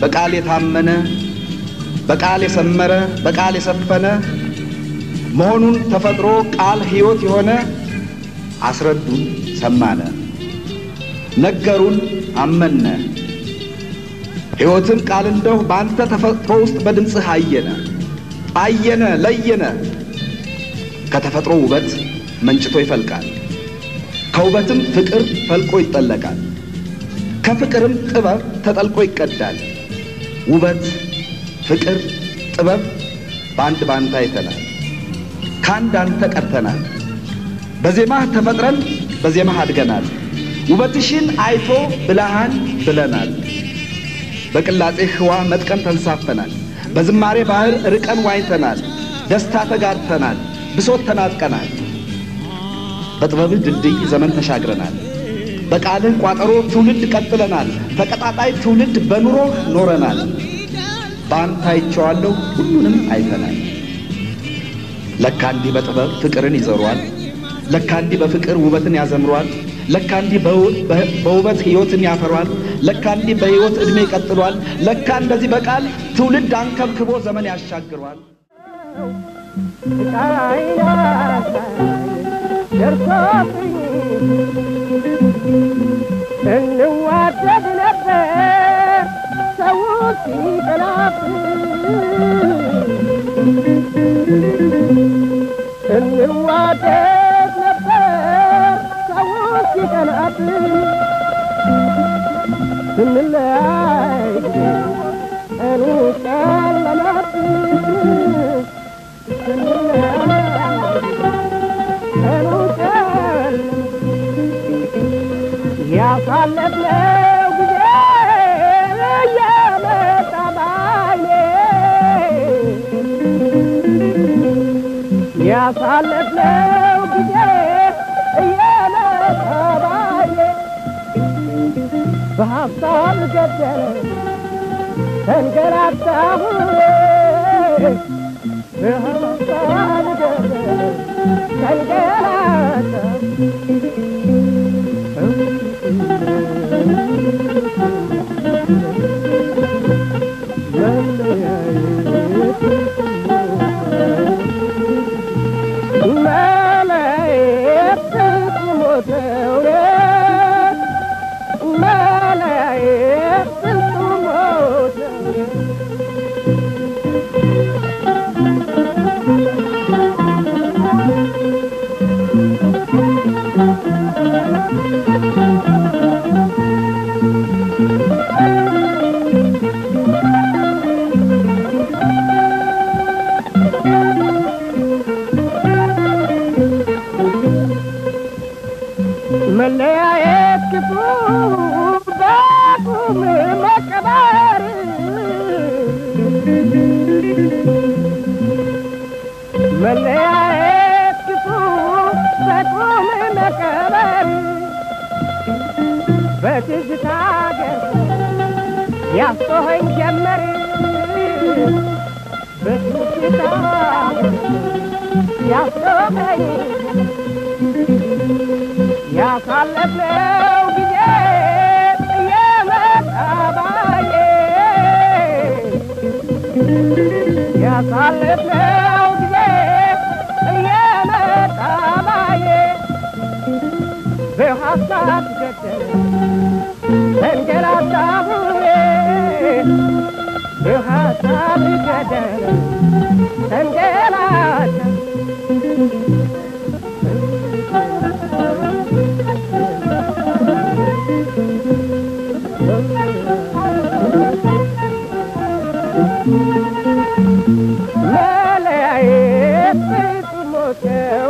በቃል የታመነ በቃል የሰመረ በቃል የሰፈነ መሆኑን ተፈጥሮ ቃል ሕይወት የሆነ አስረዱን ሰማነ ነገሩን አመነ ሕይወትን ቃል እንደው በአንተ ተፈጥሮ ውስጥ በድምፅህ አየነ አየነ ለየነ ከተፈጥሮ ውበት መንጭቶ ይፈልቃል ከውበትም ፍቅር ፈልቆ ይጠለቃል ከፍቅርም ጥበብ ተጠልቆ ይቀዳል ውበት ፍቅር ጥበብ በአንድ ባንተ አይተናል ከአንድ አንተ ቀርተናል በዜማህ ተፈጥረን በዜማህ አድገናል ውበትሽን አይቶ ብልሃን ብለናል በቅላጼ ህዋ መጥቀን ተንሳፈናል በዝማሬ ባህር ርቀን ዋኝተናል ደስታ ተጋርተናል ብሶት ተናጥቀናል በጥበብህ ድልድይ ዘመን ተሻግረናል በቃልህ ቋጠሮ ትውልድ ቀጥለናል ተቀጣጣይ ትውልድ በኑሮህ ኖረናል በአንተ አይቼዋለሁ ሁሉንም አይተናል ለካ እንዲህ በጥበብ ፍቅርን ይዘሯል ለካ እንዲህ በፍቅር ውበትን ያዘምሯል ለካ እንዲህ በውበት ሕይወትን ያፈሯል ለካ እንዲህ በሕይወት ዕድሜ ይቀጥሏል ለካ እንደዚህ በቃል ትውልድ አንከብክቦ ዘመን ያሻግሯል ደርሶብኝ እንዋደድ ነበር ሰው ሲቀላብኝ እንዋደድ ነበር ሰው ሲቀላብኝ ስንለያይ ቀኑ ጨለመብኝ ስንለያይ ቀኑ ጨለመ ያሳለፍነው ጊዜ እየመጣ ባይኔ ያሳለፍነው ጊዜ እየመጣ ባይኔ በሀሳብ ገደለ ተንገላታሁ በሀሳብ ገደለ ተንገላታሁ መለያየት ክፉ በቁም መቀበር መለያየት ክፉ በቁም መቀበር በትዝታ ገር ያስቶኸኝ ጀመር በትዝታ ያስቶኸኝ ያሳለፍነው ጊዜ እየመጣ ባዬ ያሳለፍነው ጊዜ እየመጣ ባዬ በሀሳብ ገደለ ተንገላታሁ በሀሳብ ገደለ ተንገላታ መለያየት ፍጹም ሞተው